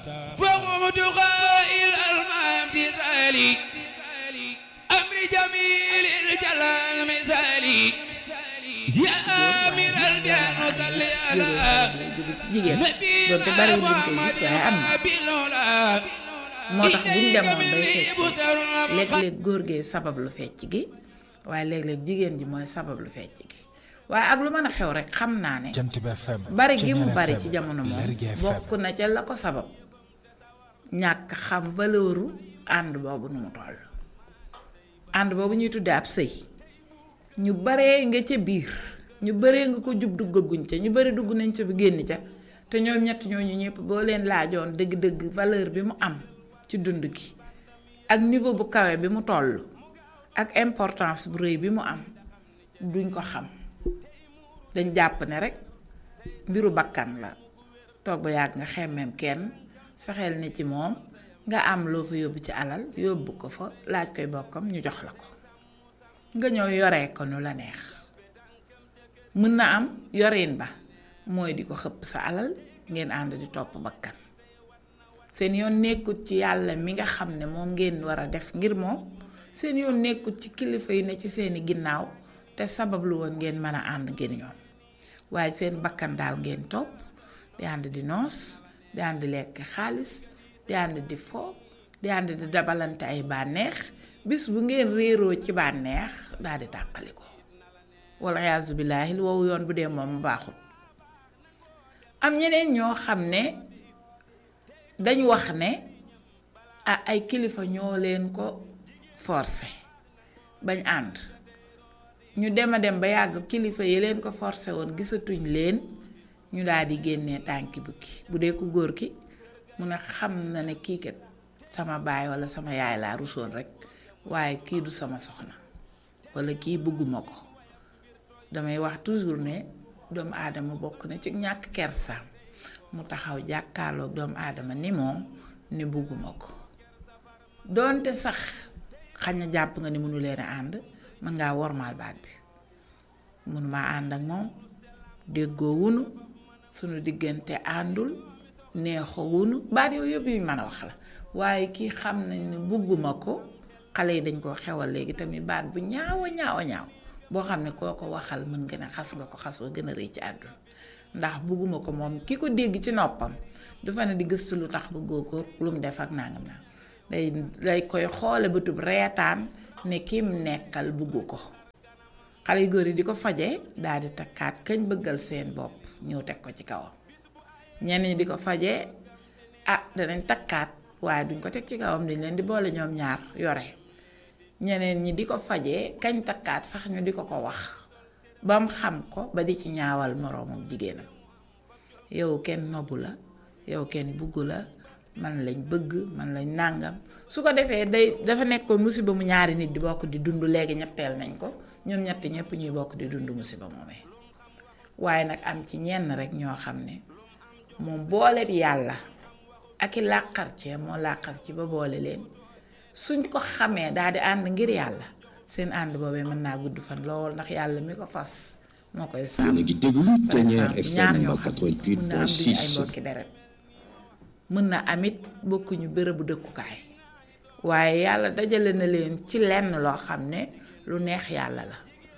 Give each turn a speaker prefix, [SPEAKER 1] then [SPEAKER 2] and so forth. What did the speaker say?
[SPEAKER 1] فقمت قائل الامتثالي أمر جميل الجلال مثالي يا أمير البيان صل على
[SPEAKER 2] jigéen doonte bari wuñ koy gis waaye am na moo tax buñ demoon bay fecc léeg-léeg góor gee sabab lu fecc gi waaye léeg-léeg jigéen ji mooy sabab lu fecc gi waaye ak lu mën a xew rek xam naa ne
[SPEAKER 3] Jant bi FM
[SPEAKER 2] bari gi mu
[SPEAKER 3] Ceñeer
[SPEAKER 2] bari
[SPEAKER 3] FM,
[SPEAKER 2] ci jamono moom
[SPEAKER 3] Lergui FM.
[SPEAKER 2] bokk na ca la ko sabab ñàkk xam valeuru ànd boobu nu mu toll ànd boobu ñuy tuddee ab sëy ñu baree nga ca biir ñu baree nga ko jub duggaguñ ca ñu bari dugg nañ ca bi génn ca te ñoom ñett ñooñu ñëpp boo leen laajoon dëgg-dëgg valeur bi mu am ci dund gi ak niveau bu kawe bi mu toll ak importance bu rëy bi mu am duñ ko xam dañ jàpp ne rek mbiru bakkan la toog ba yàgg nga xemmeem kenn sa xel ne ci moom nga am loo fa yóbbu ci alal yóbbu ko fa laaj koy bokkam ñu jox la ko nga ñëw yoree ko nu la neex mën na am yorin ba mooy di ko xëpp sa alal ngeen ànd di topp bakkan seen yoon nekkut ci yàlla mi nga xam ne moom ngeen war a def ngir moom seen yoon nekkut ci kilifa yi ne ci seeni ginnaaw te sabab lu woon ngeen mën a ànd ngeen ñoom waaye seen bakkan daal ngeen topp di ànd di noos di ànd di lekk xaalis di ànd di fo di ànd di dabalante ay bànneex bis bu ngeen réeroo ci bànneex daal di tàqali ko wala yaasu billaahi lu wow yoon bu dee moom baaxul am ñeneen ñoo xam ne dañ wax ne ah ay kilifa ñoo leen ko forcé bañ ànd ñu dem a dem ba yàgg kilifa yi leen ko forcé woon gisatuñ leen ñu daal di génnee tànki bukki bu dee ku góor ki mu ne xam na ne kii kat sama baay wala sama yaay laa rusoon rek waaye kii du sama soxna wala kii bëgguma ko damay wax toujours ne doomu aadama bokk na ci ñàkk kersaam mu taxaw jàkkaarloog doomu aadama ni moom ni bëgguma ko doonte sax xañ na jàpp nga ni mënu leen a ànd mën ngaa wormaal baat bi mënumaa ànd ak moom déggoo wunu sunu diggante àndul neexoo wunu baat yooyu yëpp yuñ mën a wax la waaye kii xam nañ ne bugguma ko xale yi dañ koo xewal léegi tamit baat bu ñaaw a ñaaw a ñaaw boo xam ne koo ko waxal mën nga ne xas nga ko xas wa gën a rëy ci àdduna ndax bugguma ko moom ki ko dégg ci noppam dafa ne di gëstu lu tax bëggoo ko lu mu def ak nangam naa day day koy xoole bëtub reetaan ne kim nekkal buggu ko xale yu góor yi di ko faje daal di takkaat kañ bëggal seen bopp ñëw teg ko ci kawam ñenn ñi di ko faje ah danañ takkaat waaye duñ ko teg ci kawam dañ leen di boole ñoom ñaar yore ñeneen ñi di ko faje kañ takkaat sax ñu di ko ko wax bam xam ko ba di ci ñaawal moroomam jigéenam yow kenn nobbu la yow kenn bugg la man lañ bëgg man lañ nàngam su ko defee day dafa nekkoon musiba mu ñaari nit di bokk di dund léegi ñetteel nañ ko ñoom ñett ñëpp ñuy bokk di dund musiba moomee waaye nag am ci ñenn rek ñoo xam ne moom boole bi yàlla ak i làqar cee moo làqar ci ba boole leen suñ ko xamee daal di ànd ngir yàlla seen ànd boobee mën naa gudd fan lool ndax yàlla mi ko fas moo koy sàmm
[SPEAKER 4] yéen a ngi déglu
[SPEAKER 2] par
[SPEAKER 4] Ceñeer
[SPEAKER 2] exemple ñaar
[SPEAKER 4] FM
[SPEAKER 2] ñoo xam ne mën na am duñu ay
[SPEAKER 4] 88.6
[SPEAKER 2] mbokki deret mën na amit bokkuñu bërëbu dëkkukaay waaye yàlla dajale na leen ci lenn loo xam ne lu neex yàlla la